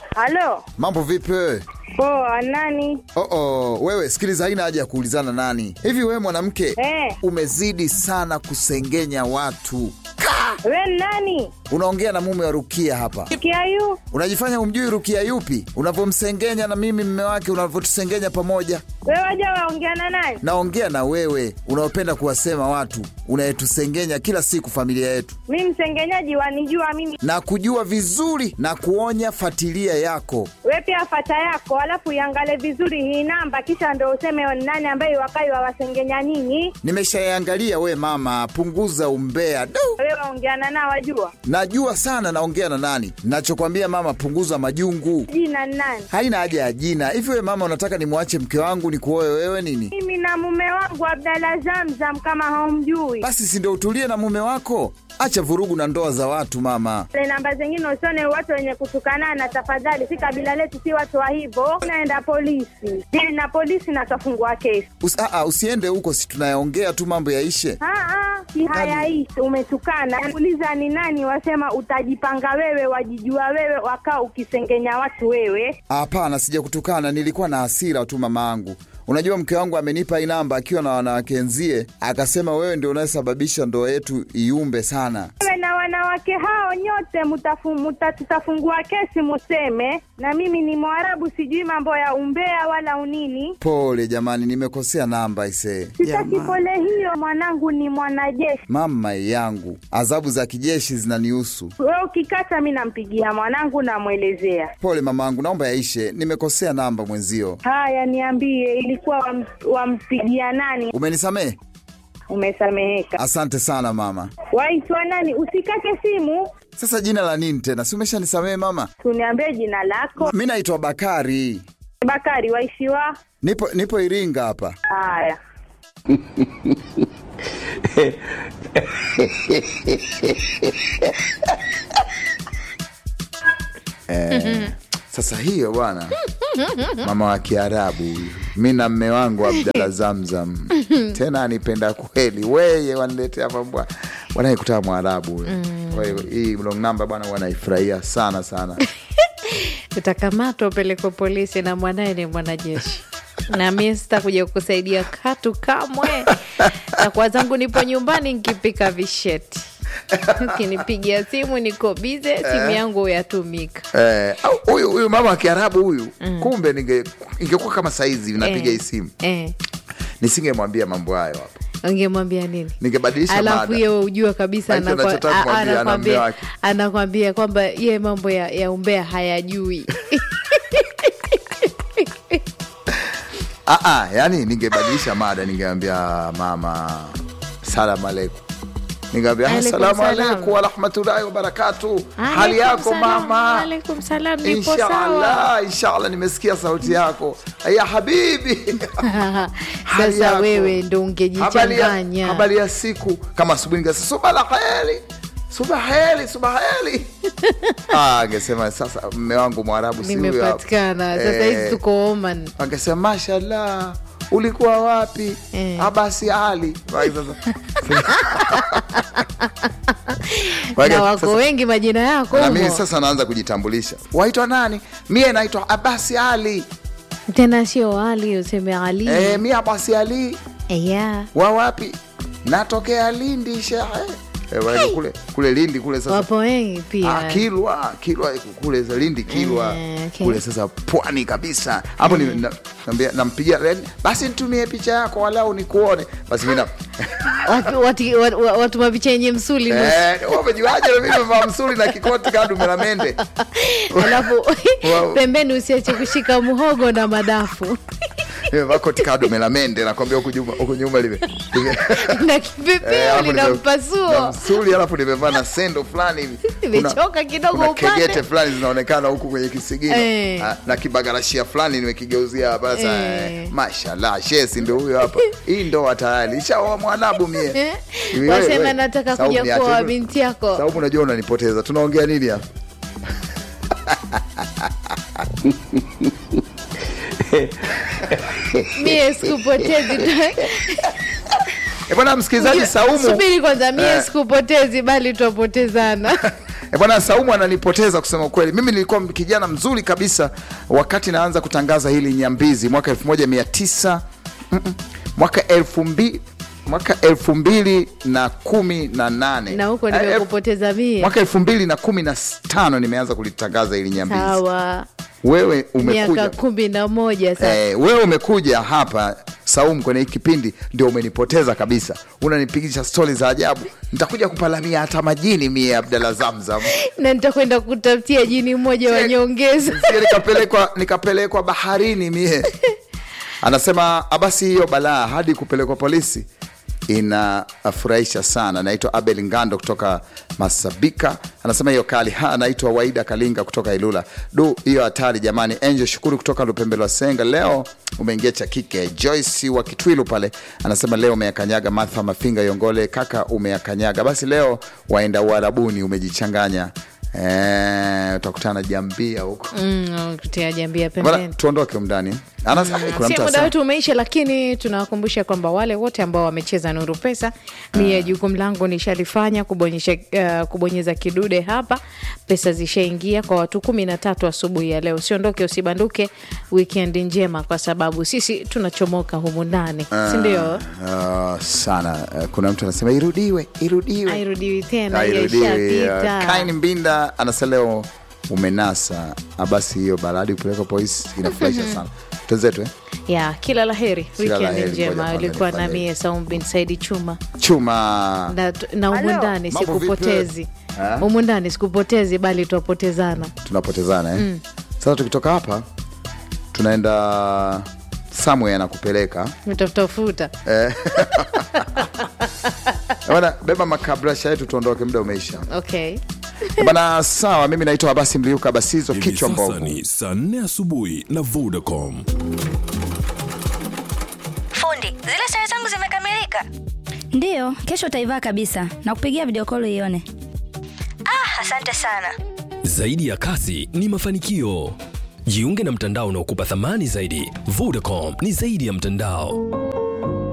Halo, Mambo vipi wewe? poa. Nani? Oh, oh, wewe sikiliza, haina haja ya kuulizana nani. Hivi wewe mwanamke Eh. umezidi sana kusengenya watu. We nani? Unaongea na mume wa Rukia hapa, Kiayu? unajifanya umjui Rukia yupi, unavyomsengenya na mimi mme wake, unavyotusengenya pamoja. We waja waongea na nani? Naongea na wewe unaopenda kuwasema watu, unayetusengenya kila siku familia yetu, Mi msengenyaji wanijua mimi. na kujua vizuri na kuonya fatilia yako. We pia fata yako, alafu iangale vizuri hii namba, kisha ndo useme ni nani ambaye wakai wawasengenya nyinyi. Nimeshaangalia we mama, punguza umbea. Du, We waongeana nao wajua najua sana naongea na nani. Nachokwambia mama, punguza majungu. jina ni nani? Haina haja ya jina. Hivi we mama, unataka nimwache mke wangu nikuoe wewe nini? Mimi na mume wangu Abdalla Zamzam, kama haumjui. Basi si ndio utulie na mume wako? Acha vurugu na ndoa za watu mama. Le namba zingine usione watu wenye kutukanana, tafadhali. Si kabila letu, si watu wa hivyo. Unaenda polisi, dili na polisi na tafungua kesi. Usi, aa, usiende huko, si tunayaongea tu mambo yaishe. Ah, ah, si hayaishi. Umetukana, uliza ni nani, wasema utajipanga wewe, wajijua wewe, wakaa ukisengenya watu wewe. Hapana, sija kutukana, nilikuwa na hasira tu mama angu. Unajua mke wangu amenipa hii namba akiwa na wanawake wenzie, akasema wewe ndio unayesababisha ndoa yetu iumbe sana. Wewe na wanawake hao nyote mutafu, muta, tutafungua kesi museme, na mimi ni Mwarabu, sijui mambo ya umbea wala unini. Pole jamani, nimekosea namba isee. Sitaki pole hiyo, mwanangu ni mwanajeshi. Mama yangu, adhabu za kijeshi zinanihusu. Wewe ukikata, mi nampigia mwanangu, namwelezea. Pole mamangu, naomba yaishe, nimekosea namba mwenzio. Haya, niambie, ilikuwa wam, wampigia nani? Umenisamehe? Umesameheka. Asante sana mama. Waitwa nani? Usikate simu, Sasa jina la nini tena? Si umeshanisamehe mama? tuniambie jina lako. Mi naitwa Bakari, Bakari, waishiwa. nipo nipo Iringa hapa. Haya, Sasa hiyo bwana, mama wa Kiarabu huyu, mi na mme wangu Abdalla Zamzam, tena anipenda kweli, weye waniletea mambo wanaikutaa Mwarabu huyo. Kwa hiyo hii long number bwana, wanaifurahia sana sana. utakamatwa upelekwe polisi na mwanaye ni mwanajeshi na mie sitakuja kukusaidia katu kamwe na kwa zangu nipo nyumbani nkipika visheti ukinipigia simu niko bize simu yangu uyatumika Eh, au huyu huyu mama wa Kiarabu huyu, kumbe ninge ingekuwa kama saizi napiga hii simu, eh, nisingemwambia mambo hayo hapa, ungemwambia nini ningebadilisha alafu mada. hiyo ujua kabisa Hicho anakwa- anachotaka a- kumwambia na anakwambia- mume wake. anakwambia kwamba ye mambo ya, ya umbea hayajui Ah, ah, yani ningebadilisha mada, ningeambia mama salamu alaikum, ningeambia Alaikum asalamu salam. alaikum warahmatullahi wabarakatu, hali yako mama? alaikum salam nipo sawa Inshallah, inshallah, nimesikia sauti yako ya habibi. Hali sasa yako? wewe ndo Habari ya- ungejichanganya habari ya siku kama asubuhi ningesa suba la heri suba heri suba heri ah, angesema sasa mme wangu mwarabu si huyo hapa. nimepatikana sasa hizi Eh, tuko Oman angesema mashallah ulikuwa wapi Eh. abasi ali Basi sasa- Basi na wako sasa- wengi majina yako na mimi humo. sasa naanza kujitambulisha waitwa nani mie naitwa abasi ali tena sio Ali useme Ali e, mie abasi ali yeah. wa wapi natokea lindi shehe e, wale kule kule lindi kule sasa wapo wengi pia Ah, Kilwa, Kilwa kule za Lindi Kilwa Eh, okay. kule sasa pwani kabisa hapo ni na- naambia- nampigia yani, basi nitumie picha yako walau nikuone basi mimi na watu, watu, watu, watu mapicha yenye msuli nusu. eh wewe umejuaje na mimi nimevaa msuri na kikoti kadu la mende alafu Wow. pembeni usiache kushika muhogo na madafu nimevaa koti kadu la mende nakwambia huku nyuma huku nyuma lime lime- na Eh, kipepeo alafu lina nime- na mpasuo msuri alafu nimevaa na sendo fulani hivi Kuna- Nimechoka kidogo kuna upande. kegete fulani zinaonekana huku kwenye kisigino Eh. Ah, na kibagarashia fulani nimekigeuzia hapa sasa Eh. eh, mashallah shesi ndio huyo hapa hii ndoa tayari ishaoa mwanabu mie Eh, Hivi wasema wewe, nataka Saumu kuja niache kuoa tu. binti yako Saumu unajua unanipoteza tunaongea nini hapa mie sikupotezi Eh, bwana msikilizaji Saumu subiri kwanza mie Eh. sikupotezi bali twapotezana E bwana Saumu ananipoteza kusema ukweli. Mimi nilikuwa kijana mzuri kabisa wakati naanza kutangaza hili Nyambizi mwaka 1900 mm, mm, mwaka elfu mbili mwaka elfu mbili na kumi na nane na huko Eh, elfu- nimekupoteza mie mwaka elfu mbili na kumi na tano nimeanza kulitangaza hili Nyambizi. sawa Wewe miaka umekuja kumi na moja sasa Eh, wewe umekuja hapa Saumu kwenye hiki kipindi ndio umenipoteza kabisa, unanipigisha stori za ajabu. Nitakuja kupalamia hata majini mie Abdalla Zamzam, na nitakwenda kutafutia jini mmoja wa nyongeza Sije nikapelekwa nikapelekwa baharini mie. Anasema basi hiyo balaa hadi kupelekwa polisi inafurahisha sana. Naitwa Abel Ngando kutoka Masabika, anasema hiyo kali. Ha, anaitwa Waida Kalinga kutoka Ilula. Du, hiyo hatari jamani. Angel Shukuru kutoka Lupembelo wa Senga, leo umeingia cha kike. Joyce wa Kitwilu pale anasema leo umeyakanyaga. Martha Mafinga Yongole, kaka umeyakanyaga. Basi leo waenda Uarabuni umejichanganya. Eh, utakutana jambia huko Mm, kutia jambia Bwana, pembeni tuondoke mndani. Anas- kuna si mtu muda anasema- wetu umeisha, lakini tunawakumbusha kwamba wale wote ambao wamecheza Nuru Pesa, mie jukumu langu nishalifanya kubonyesha, uh, kubonyeza kidude hapa, pesa zishaingia kwa watu kumi na tatu asubuhi ya leo. Usiondoke, usibanduke. Weekend njema, kwa sababu sisi tunachomoka humu ndani, si ndio? Ah, sana Eh, kuna mtu anasema irudiwe irudiwe Airudiwi tena, Hairudiwi. ishapita. Ah, Kain Mbinda anasema leo umenasa Ah, basi hiyo baladi kupeleka polisi inafurahisha sana tenzetu eh? ya kila la heri, Kila la weekend heri, ngoja njema. kwanza Ulikuwa nifanye nami Saum bin Saidi Chuma chuma na, na humu Halo. ndani Mambo vipi? sikupotezi, Ha? humu ndani sikupotezi, bali twapotezana. tunapotezana eh? sasa tukitoka hapa tunaenda somewhere anakupeleka Mtafutafuta bana beba makabrasha yetu tuondoke muda umeisha okay. bana sawa mimi naitwa abasi mliuka basizo Hivi kichwa sasa mbovu ni saa nne asubuhi na Vodacom. Fundi, zile sare zangu zimekamilika. Ndiyo, kesho utaivaa kabisa na kupigia video call ione. Ah, asante sana. Zaidi ya kasi ni mafanikio. Jiunge na mtandao unaokupa thamani zaidi. Vodacom ni zaidi ya mtandao.